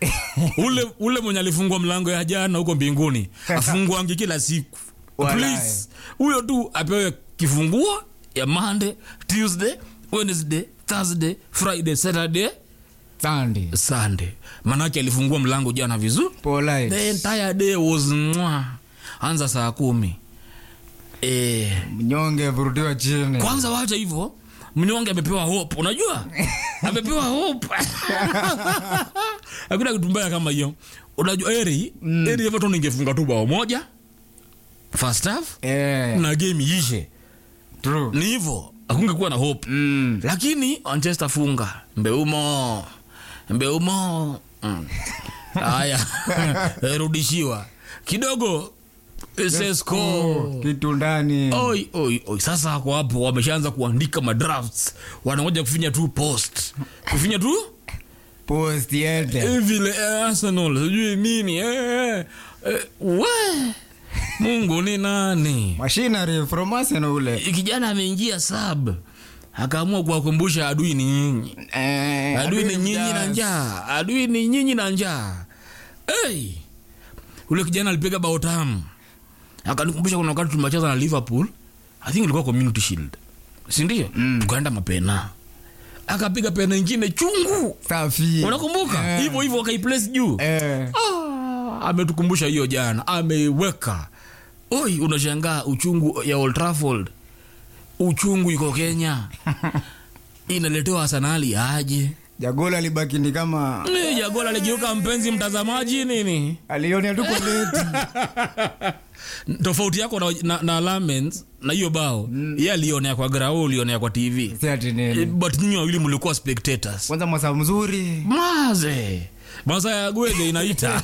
ule ule mwenye alifungua mlango ya jana huko mbinguni afunguangi kila siku Walai. please huyo tu apewe kifunguo ya monday tuesday wednesday thursday friday saturday Sunday. sunday manake alifungua mlango jana vizuri Polite. the entire day was mwa anza saa kumi eh, Mnyonge vurutiwa chini. kwanza wacha hivyo mnyonge amepewa hope unajua amepewa hope hakuna kitu mbaya kama hiyo unajua eri mm. eri everton ingefunga tu bao moja first half Eh, na game iishe true. ni hivyo akungekuwa na hope Mm. lakini manchester funga mbeumo mbeumo Mm. haya rudishiwa kidogo sesko Oh, kitu ndani. oi oi oi sasa ako hapo wameshaanza kuandika madrafts wanangoja kufinya tu post kufinya tu Post yete. eh, vile eh, arsenal sijui nini eh, eh, we mungu ni nani Machinery from Arsenal ule. kijana ameingia sub akaamua kuwakumbusha adui ni nyinyi Eh, adui ni nyinyi na mjaz. njaa adui ni nyinyi na njaa hey! ule kijana alipiga bao tamu akanikumbusha kuna wakati tumecheza na liverpool i think ilikuwa community shield sindio mm. tukaenda mapena akapiga pena ingine chungu Safi. unakumbuka Eh. hivyo hivyo wakaiplace juu Eh. ah, ametukumbusha hiyo jana ameweka oi unashangaa uchungu ya Old Trafford uchungu iko kenya inaletewa arsenali aje Jagola alibaki ni kama Eh, jagola aligeuka mpenzi mtazamaji nini alionea tu kwa leti. tofauti yako na, na, na Lamens na hiyo bao mm. ye alionea kwa grau ulionea kwa tv Si ati Eh, nini. but nyinyi wawili mlikuwa spectators Kwanza mwasa mzuri. maze masa ya gwege inaita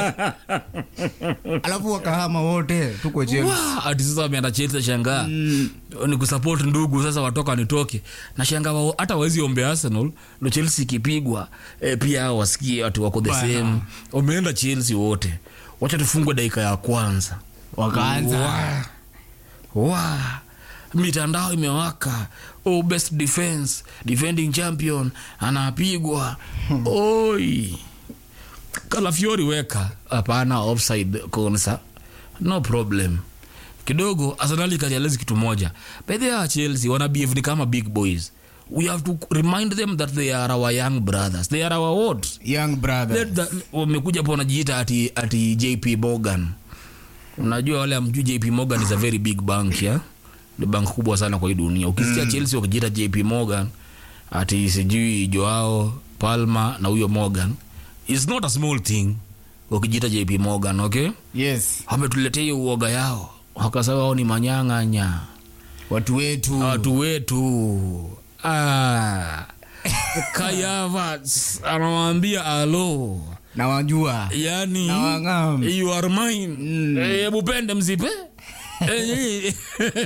Alafu wakahama wote tuko chini. Wa, ati sasa wameenda Chelsea shangaa ni kusupport ndugu sasa watoka nitoke na shangaa wao hata wawezi ombe Arsenal ndo Chelsea ikipigwa e, pia hao wasikie watu wako the Bana. same wameenda Chelsea wote wacha tufungwe dakika ya kwanza Wakaanza. wa, wa. mitandao imewaka oh, best defense defending champion anapigwa oi kalafiori weka hapana offside konsa no problem kidogo arsenali kalialezi kitu moja by the way chelsea wana behave ni kama big boys we have to remind them that they are our young brothers they are our what Young brother. Let the- wamekuja hapo wanajiita ati, ati jp morgan unajua wale amjui jp morgan is a very big bank ya ni bank kubwa sana kwa hii dunia ukisikia chelsea wakijiita jp morgan ati sijui joao palma na huyo morgan is not a small thing wakijiita jp morgan okay Yes. wametuletea hiyo uoga yao wakasema wao ni manyang'anya Watu wetu. watu wetu ah. kayavats anawambia alo Na wajua. yani Na wang'am. you are mine Eh, hebu pende msipe Eh,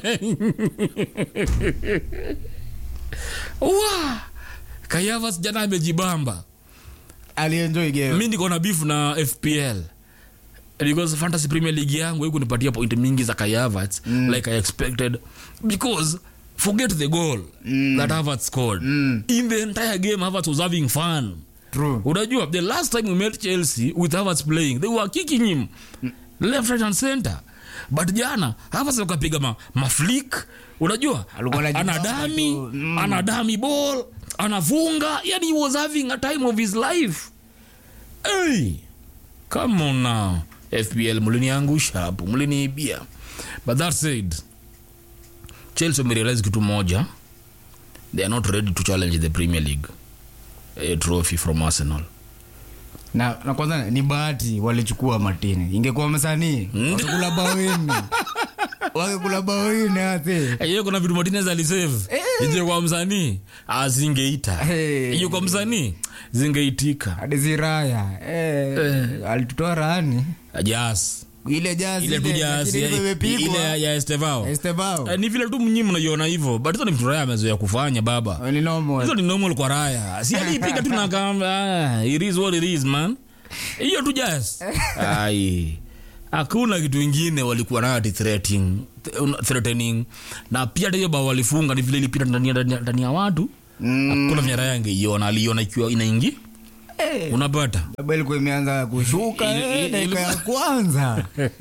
wa kayavas jana amejibamba Alienjoy game. mi niko na beef na fpl because fantasy premier league yangu hii kunipatia point mingi za kayavats mm. like i expected because forget the goal mm. that Havertz scored mm. in the entire game Havertz was having fun True. unajua the last time we met chelsea with Havertz playing they were kicking him left right and center but jana Havertz akapiga ma, maflik unajua Alikuwa A- anajibamba anadami tu. Mm. anadami ball anafunga yani he was having a time of his life hey, come on now fpl mliniangusha hapo mliniibia but that said chelsea wamerealize kitu moja they are not ready to challenge the premier league a trophy from arsenal na, na kwanza ni bahati walichukua matini ingekuwa msanii wakikula bawini wakikula bawini ati hiyo kuna vitu martinez alisave ije kwa msanii azingeita Hey. hiyo kwa msanii zingeitika hadi ziraya eh, alitutoa rani jas ile jazi ile tu jas lakini ilikuwa ile imepigwa. ya- ya estevao Estevao. Eh, ni vile tu mnyi mnaiona hivyo but hizo ni vitu raya amezoea kufanya baba Ni normal. hizo ni normal kwa raya si aliipiga tu nakamba it is what it is man hiyo tu jas ai hakuna kitu ingine walikuwa nayo ati threatening, threatening na pia hata hiyo bao walifunga ni vile ilipita ndani ya- ndani ya- ndani ya watu Mm, hakuna venye raya angeiona aliona ikiwa inaingi Eh, unapata baba ilikuwa imeanza kushuka Ili- eh, ili- dakika ya kwanza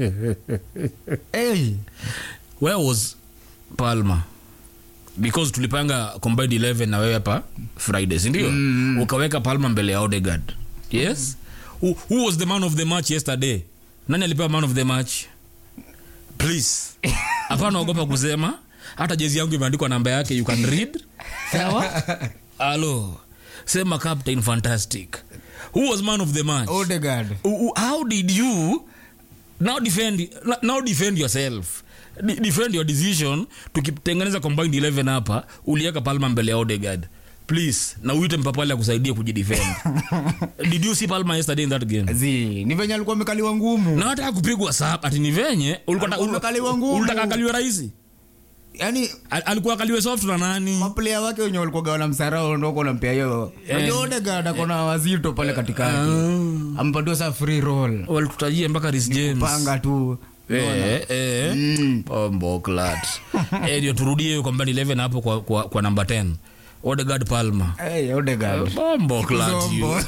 hey. where was palma because tulipanga combined 11 na wewe hapa friday sindio mm. ukaweka palma mbele ya odegard yes who, who was the man of the match yesterday nani alipewa man of the match please hapana ogopa kusema hata jezi yangu imeandikwa namba yake you can read sawa alo sema captain fantastic who was man of the match Odegaard. U- u- how did you now defend now defend yourself De- defend your decision tukitengeneza combined 11 hapa uliweka palma mbele ya odegard please na uite mpapale akusaidia kujidefend did you see palma yesterday in that game Zi, ni venye alikuwa amekaliwa ngumu na hata kupigwa sap ati ni venye ulikuwa- Alikuwa amekaliwa ngumu. ulitaka akaliwe rahisi yani Al- alikuwa akaliwe soft na nani maplea wake wenye walikuwa wana msarao ndo nampea hiyo Unajua Odegaard ako na wazito pale katikati ampatiwa saa free roll walitutajia mpaka Reece James panga tu Eh, eh. Mm. Bombo clat. Eh, ndio turudie hiyo combined 11 hapo kwa, kwa, kwa namba 10 odegard palma Hey, Odegaard. bombo clat you. Zombo.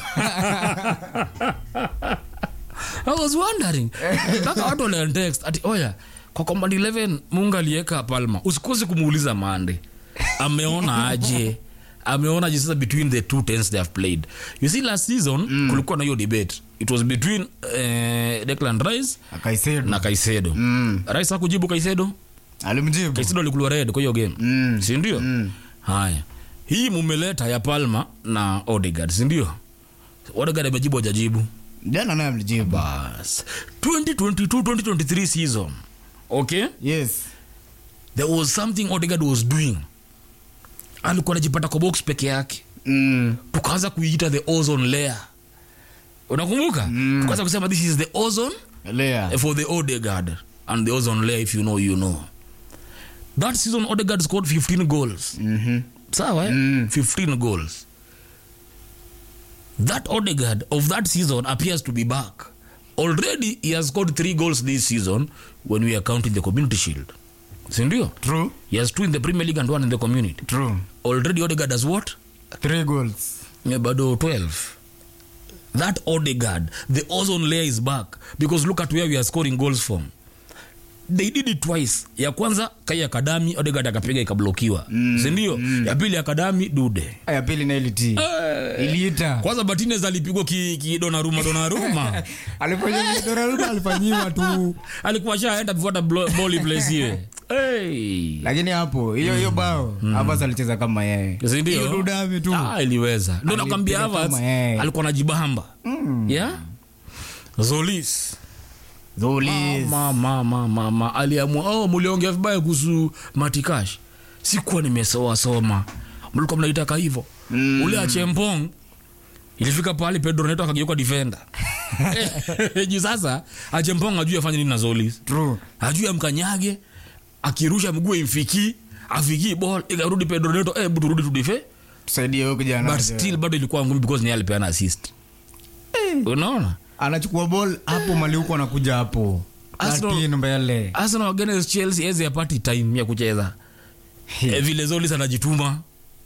I was wondering mpaka watu waliantext ati oya kwa combined 11 munga aliweka palma usikosi kumuuliza mande ameona aje ameona aje sasa between the two tens they have played you see last season kulikuwa na hiyo debate it was between uh, declan rice Akaisedo. na kaisedo Mm. rice hakujibu kaisedo alimjibu kaisedo alikuwa red kwa hiyo game Mm. sindio Mm. haya hii mumeleta ya palma na odegard sindio odegard amejibu ajajibu jana naye amlijibu bas 2022-2023 season okay yes there was something odegard was doing alikuwa anajipata kwa box peke yake mm. tukaanza kuiita the ozone layer unakumbuka mm. tukaanza kusema this is the ozone lea for the Odegaard and the ozone layer if you know you know that season Odegaard scored 15 goals Mhm. sawa eh? Mm. 15 goals that Odegaard of that season appears to be back already he has scored three goals this season when we are counting the community shield sindio true he has two in the premier league and one in the community true already Odegaard has what three goals Yeah, bado 12 that Odegaard the ozone layer is back because look at where we are scoring goals from they did it twice ya kwanza kai akadami Odegaard akapiga ikablokiwa mm, sindio mm. ya pili akadami dude ya pili na iliti iliita kwanza batines alipigwa kidonaruma ki donaruma alifanya Donnarumma alifanyiwa tu alikuwa shaenda kufuata blo- ball place hiyo hey. lakini hapo hiyo hiyo bao Havertz alicheza kama yeye sindio hiyo dudami tu ah, iliweza ndo nakwambia Alipiga Havertz kama yeye. alikuwa najibamba mm. yeah? zolis Zolis. mama mama mama aliamua oh, muliongea vibaya kuhusu matikash sikuwa nimesoa soma mlikuwa mnaitaka hivyo mm. ule achempong ilifika pahali pedro neto akageuka defender juu sasa achempong ajui afanye nini na zolis True. ajui amkanyage akirusha mguu imfikii afikii ball ikarudi pedro neto eh, butu rudi tudife tusaidie huyo kijana but still bado ilikuwa ngumu because ni yeye alipeana assist unaona anachukua ball hapo mali huko anakuja hapo Arsenal- Latin mbele arsenal against chelsea ezi apati time ya kucheza e, vile zolis anajituma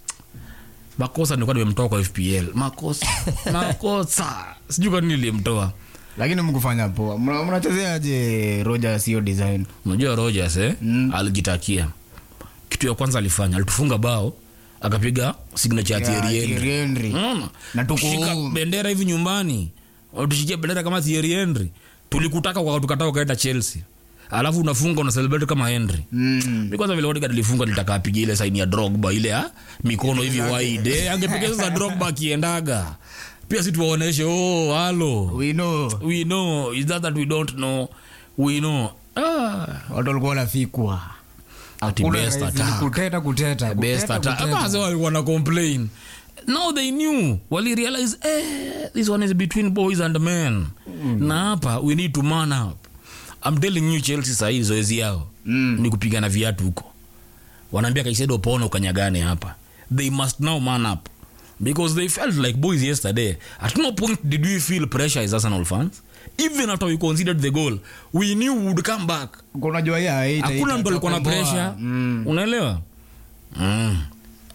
makosa nilikuwa nimemtoa kwa fpl makosa makosa sijui kwa nini nilimtoa lakini mkufanya poa Mna- mnachezeaje roja sio design unajua rogers eh? mm. alijitakia kitu ya kwanza alifanya alitufunga bao akapiga signature ya Thierry Henry. Thierry Henry. Unaona? Na tuko Kushika home. bendera hivi nyumbani tushikia bendera kama Thierry Henry tulikutaka kwa tukataa ukaenda chelsea alafu unafunga una celebrate kama henry Mm. mi kwanza vile Odegaard alifunga nitaka apiga ile saini ya drogba ile ya mikono hivi wide Eh, angepiga sasa drogba akiendaga pia si tuwaoneshe oh halo We know. we know is that that we don't know we know ah watu walikuwa wanafikwa ati Hakuna best rahisi, attack kuteta kuteta best kuteta, attack kuteta. Ama wazee walikuwa na complain now they knew wali realize eh, this one is between boys and men na hapa we need to man up I'm telling you Chelsea sahii zoezi yao Mm. ni kupigana viatu huko wanaambia kaisedo pona ukanyagane hapa they must now man up because they felt like boys yesterday at no point did we feel pressure as Arsenal fans even after we considered the goal we knew we would come back Kwa unajua hii haita- hakuna ita- mtu alikuwa na itakomboa. pressure Mm. unaelewa mm.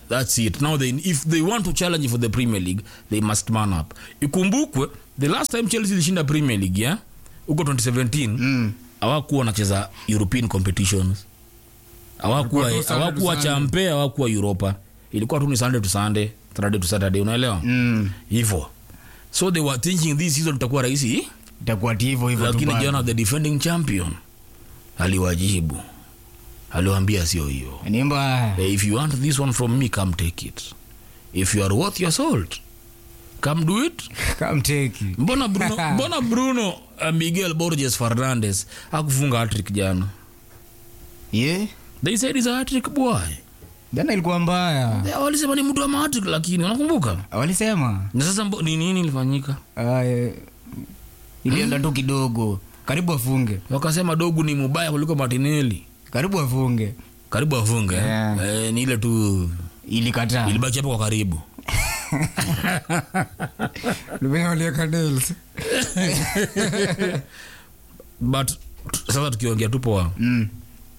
that's it now they, if they want to challenge for the premier league they must man up ikumbukwe the last time chelsea ilishinda premier league yeah? huko 2017 Mm. hawakuwa wanacheza european competitions hawakuwa Ilikuwa tu Sunday hawakuwa to Sunday. champe hawakuwa europa ilikuwa tu ni sunday to sunday saturday to saturday unaelewa Mm. hivyo so they were thinking this season itakuwa rahisi itakuwa ti hivyo hivyo tu lakini bado. jana the defending champion aliwajibu aliwaambia sio hiyo ni mbaya Eh, if you want this one from me come take it if you are worth your salt come do it kamteki mbona bruno, mbona bruno uh, miguel borges fernandes akufunga hatrik jana ye they said is a hatrik boy jana ilikuwa mbaya Eh, walisema ni mtu wa mahatrik lakini unakumbuka walisema na sasa mbo- ni nini ilifanyika Aya, ilienda tu kidogo karibu afunge wakasema dogu ni mubaya kuliko martinelli karibu afunge karibu afunge eh? Yeah. eh, ni ile tu ilikataa ilibaki hapo kwa karibu but sasa tukiongea tu poa Mm,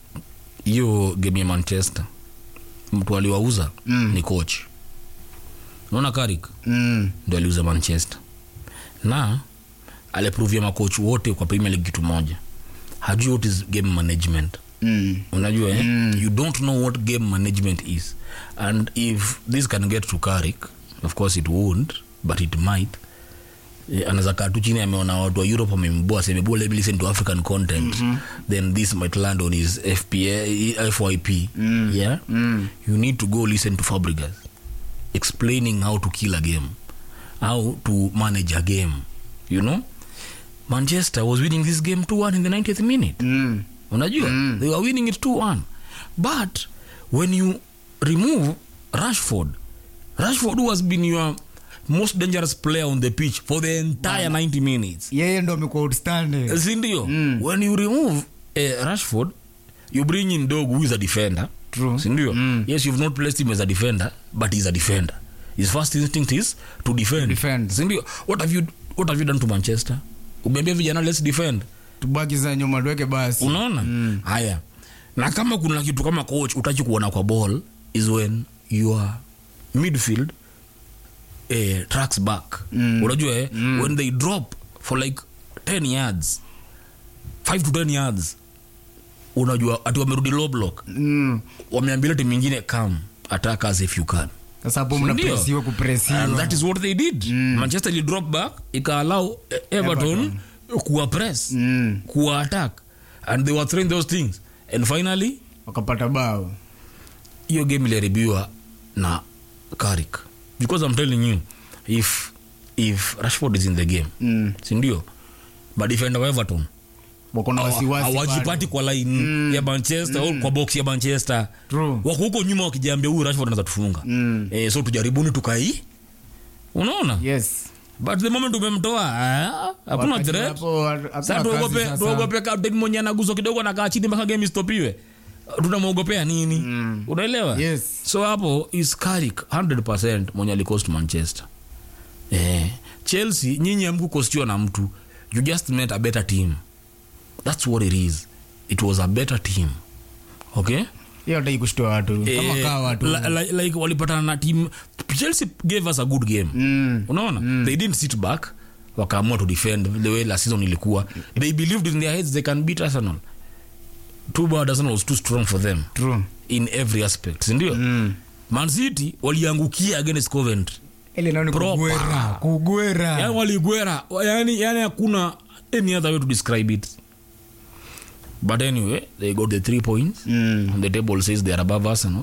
hiyo game ya manchester mtu aliwauza Mm. ni coach naona karik mm, ndo aliuza manchester na alipruvia makoch wote kwa premier league kitu moja hajui what is game management mm. unajua eh? you don't know what game management is and if this can get to karik of course it won't but it might Eh, anaweza kaa tu chini ameona watu wa europe wamemboa semeboa let me listen to african content then this might land on his FPA, fyp yeah you need to go listen to fabrigas explaining how to kill a game how to manage a game you know manchester was winning this game 2-1 in the 90th minute Mm. unajua they were winning it 2-1 but when you remove rashford rashford who has been your most dangerous player on the pitch for the entire 90 minutes yeye ndo amekuwa outstanding sindio when you remove uh, rashford you bring in dog who is a defender True. sindio yes you've not placed him as a defender but he's a defender his first instinct is to defend, Defend. sindio what have you what have you done to manchester umeambia vijana let's defend tubaki za nyuma tuweke basi unaona haya na kama kuna kitu kama coach utachi kuona kwa ball is when your midfield eh, tracks back Mm. unajua eh, when they drop for like 10 yards 5 to 10 yards unajua ati wamerudi low block Mm. wameambia timu ingine come attack us if you can sasa hapo Ndio. mnapresiwa and that kupresiwa is what they did manchester ili drop back ikaallow eh, everton kuwa press Mm. kuwa attack and they were throwing those things and finally wakapata bao hiyo game iliharibiwa na karik because i'm telling you if if rashford is in the game Mm. sindio madefender wa everton wako na hawa- wasiwasi hawajipati bado. kwa line ya manchester au kwa box ya manchester True. wako huko nyuma wakijiambia huyu rashford anaweza tufunga Mm. eh, so tujaribuni tukai unaona yes but the moment umemtoa ah, hakuna Wakati threat hapo, hakuna sasa kazi tuogope sasa. tuogope captain mwenye anaguzo kidogo nakaa chini mpaka game istopiwe tunamwogopea nini unaelewa Yes. so hapo is Carrick 100% mwenye alikost manchester eh, chelsea nyinyi amkukostiwa na mtu you just met a better team that's what it is it was a better team okay hiyo hataki kushtua watu kama Eh, kaa watu li- li- like walipatana na team chelsea gave us a good game Mm. unaona they didn't sit back wakaamua to defend the way last season ilikuwa they believed in their heads they can beat arsenal too bad arsenal was too strong for them True. in every aspect sindio Mm. man city waliangukia against coventry ile nao ni Proper. kugwera kugwera yani waligwera yani yani hakuna any other way to describe it but anyway they got the three points Mm. and the table says they are above arsenal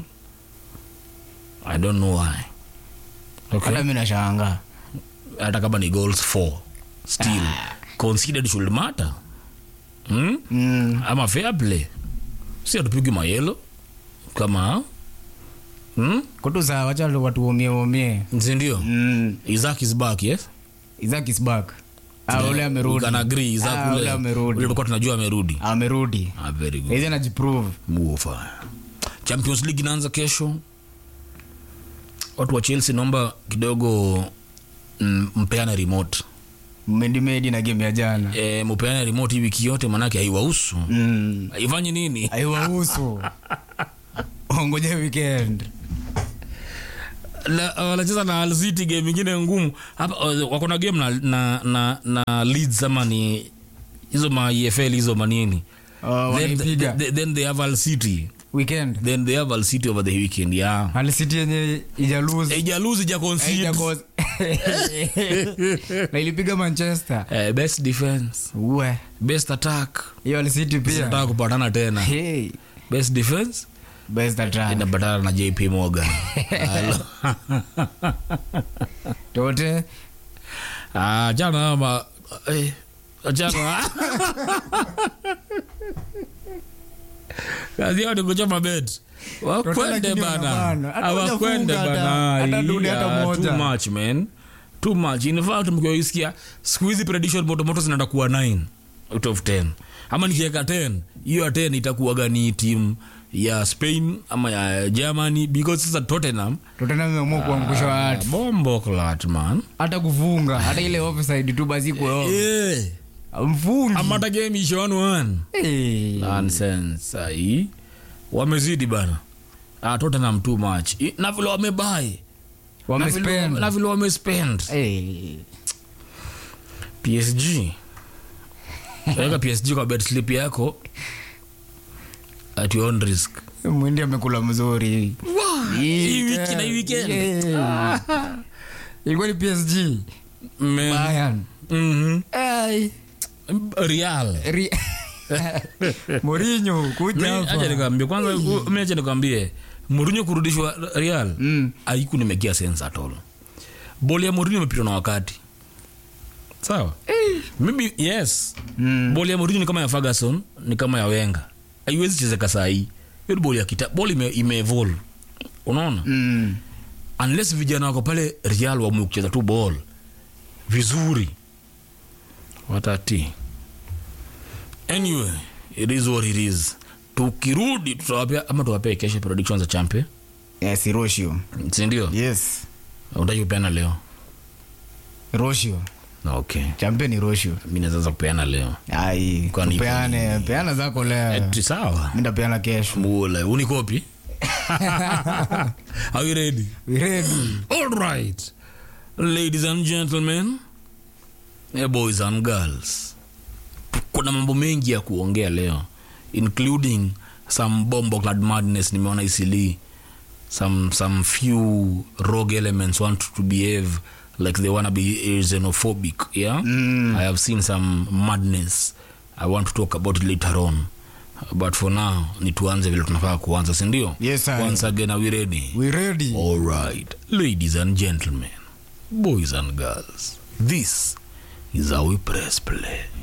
i don't know why okay hata mi nashanga hata kama ni goals four still considered should matter hmm? mm. ama fair play si atupigi mayelo kama hmm? kutu saa wacha watu womie womie sindio mm. isaac is back yes Isaac is back ah, ule We amerudi can agree isaac Ah, ule ule amerudi ule tulikuwa tunajua amerudi amerudi ah, very good hizi anajiprove Muofa. champions league inaanza kesho watu wa chelsea naomba kidogo mm, mpeane remote mmedimedi na game ya jana e, mupeane remote hii wiki yote manake haiwahusu mm. haifanyi nini aiwahusu ongoja weekend Na- wanacheza na Hull City game ingine ngumu hapa uh, wako na game na, na, na, na Leeds ama ni hizo ma EFL hizo manini Oh, then, wanaipiga then, then they have Hull City weekend then they have Hull City over the weekend yeah Hull City yenye ijalose ijaluzi ija concede na ilipiga manchester eh, best defense uwe best attack hiyo Hull City pia nataka kupatana tena hey, best defense best attack inapatana na JP Morgan Hello. tote Ah, jana ama eh, jana kazi yao ni kuchoma bet wakwende lakini bana wanabana. Hata awakwende hujafunga bana hata- hata duni hata Yeah, moja. too much man too much in fact mkiwaisikia siku hizi prediction motomoto zinaenda kuwa 9 out of 10 ama nikiweka 10 hiyo ya 10 itakuwa gani timu ya spain ama ya germany because sasa tottenham totena meamua kuangusha watu bombo clat man hata kufunga hata ile offside tu basi kwa eh mfungi ama hata game ishe 1-1 Eh. nonsense ai wamezidi bana ah, tottenham too much I- na vile wamebai na vile- Wamespend. na vile wamespend Eh. psg weka psg kwa bet slip yako at your own risk mwindi amekula mzuri hii wiki na hii weekend Yeah. ilikuwa ni psg Man. Bayern. Mhm. Ai. real Ri- Mourinho kuja Mi- acha hapa nikwambie kwanza u- mi acha nikwambie Mourinho kurudishwa real Mm. haiku nimekia sense at all boli ya Mourinho imepitwa na wakati sawa mimi yes Mm. boli ya Mourinho ni kama ya Ferguson ni kama ya Wenger haiwezi chezeka saa hii hiyo ni boli ya kita boli ime, ime evolve unaona Mm. unless vijana wako pale Real waamue kucheza tu ball vizuri watati anyway it is what it is tukirudi tutawapea ama tuwapee kesho predictions za champion Yes, Roshio. sindio Yes. utaki kupeana leo Roshio. okay Champion ni Roshio. mi naweza kupeana leo Ai, Kwani- tupeane, peana zako leo. Eti sawa Mimi ndapeana kesho. mule unikopi are you ready We ready? all right ladies and gentlemen eh, boys and girls kuna mambo mengi ya kuongea leo including some bombo clad madness nimeona isili some some few rogue elements want to behave like they wanna be xenophobic yeah Mm. i have seen some madness i want to talk about it later on but for now ni tuanze vile tunafaa kuanza sindio Yes, sir. once again are we ready We ready? all right ladies and gentlemen boys and girls this is how we press play